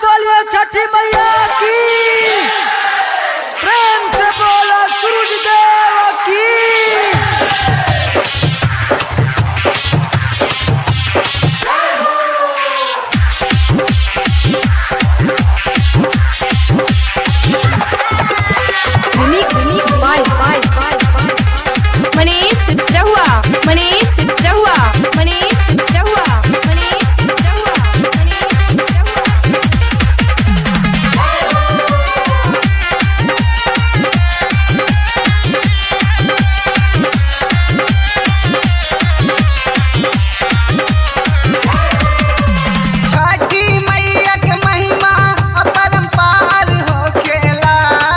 बोलिए छठी मैया की प्रेम से बोलो सूरज देव की unique, unique, five, five, five, five. Manish रहुआ मनीष रहुआ मनीष रहुआ मनीष रहुआ मनीष रहुआ छठी मैया के महिमा अपरंपार होखेला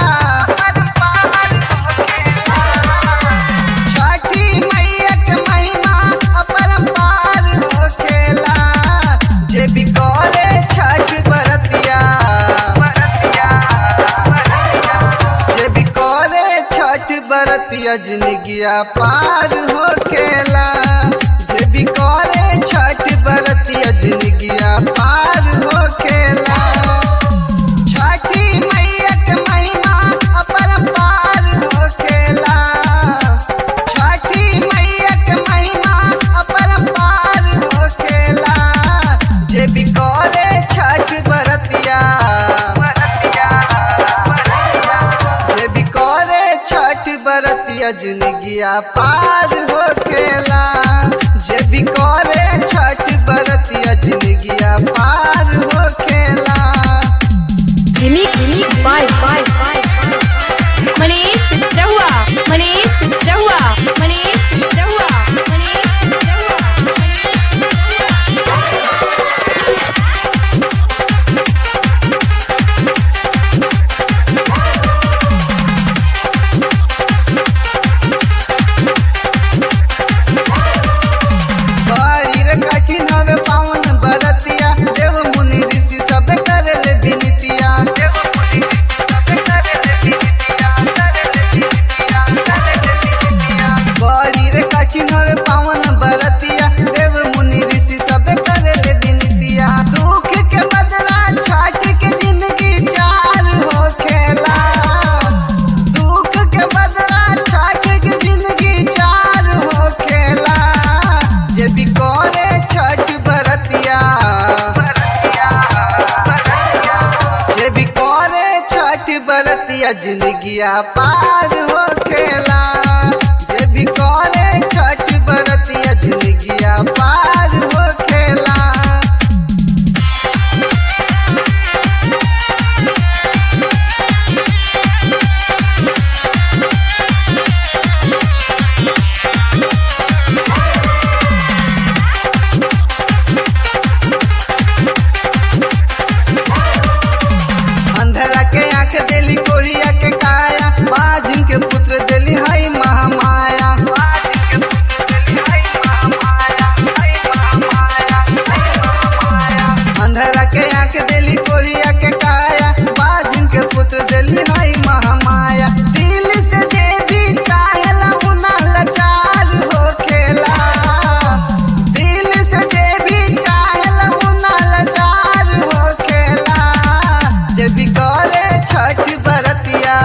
छठी मैया के महिमा अपरंपार होखेला जे भी करे छठ बरतिया जे भी करे छठ बरतिया जिंदगिया पार होखेला जे भी करे छठ बरतिया जिंदगिया पार होखेला छठी मैया के महिमा अपरंपार होखेला छठी मैया के महिमा अपरंपार होखेला जे भी करे छठ बरतिया जे भी करे छठ बरतिया जिंदगिया पार होखेला जे भी करे छठ बरतिया जिंदगिया पार होखेला unique, unique, five, five, five, five. Manish रहुआ मनीष रहुआ मनीष रहुआ मनीष रहुआ मनीष रहुआ बड़ी रे कठिन हवे पावन बरतिया देव मुनि ऋषि सब करे ले विनतिया देव मुनि ऋषि सब करे ले विनतिया करे ले विनतिया करे ले विनतिया बड़ी रे कठिन हवे पावन बरतिया देव मुनि ऋषि सब करे ले विनतिया दुख के बदला छाट के जिंदगी चार हो खेला दुख के बदला छाट के जिंदगी चार हो खेला जे भी करे छठ बरतिया जे भी करे छठ बरतिया जिंदगिया पार हो खेला जे भी करे छठ बरतिया जिंदगिया पार हो खेला अंधरा के आंख देली कोरिया के काया बाजिन के पुत्र देली हई महामाया अंधरा के आंख देली कोरिया के काया बाजिन के पुत्र देली हई महामाया दिल से जे भी चाहेला उना लाचार होखेला दिल से जे भी चाहेला उना लाचार होखेला जे भी करे छठ बरतिया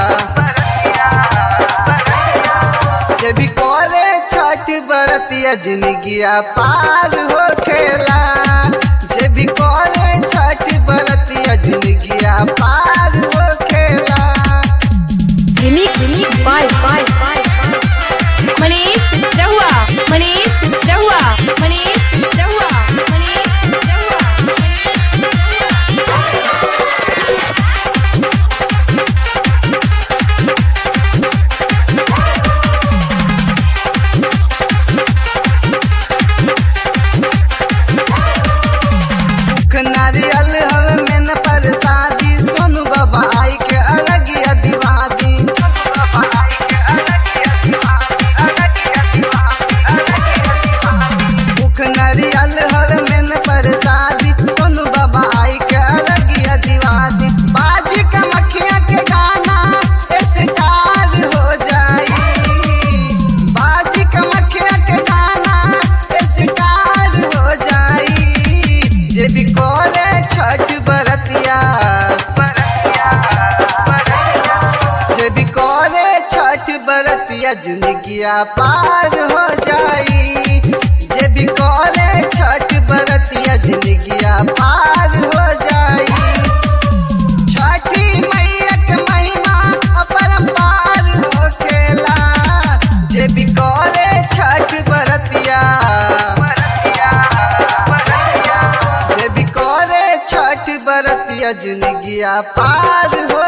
जे भी करे छठ बरतिया जिंदगिया पार होखेला जे भी करे छठ बरतिया जिंदगिया पार होखेला unique, unique, five, five, five, five. Manish रहुआ मनीष रहुआ मनीष रहुआ मनीष रहुआ मनीष रहुआ दुख नारियल हवे में न परसादी सोनू बाबा आई के अलगिया दिवादी दुख नारियल हवे में न परसादी सोनू बाबा आई के अलगिया दिवादी बाजी का मखिया के गाना स्टार हो जाई बाजी का मखिया के गाना स्टार हो जाई जे भी करे छठ बरतिया बरतिया जिंदगिया पार हो जाई जे भी करे छठ बरतिया जिंदगिया पार हो जाई छठी मैया के महिमा अपरंपार होखेला जे भी करे छठ बरतिया जे भी करे छठ बरतिया जिंदगिया पार हो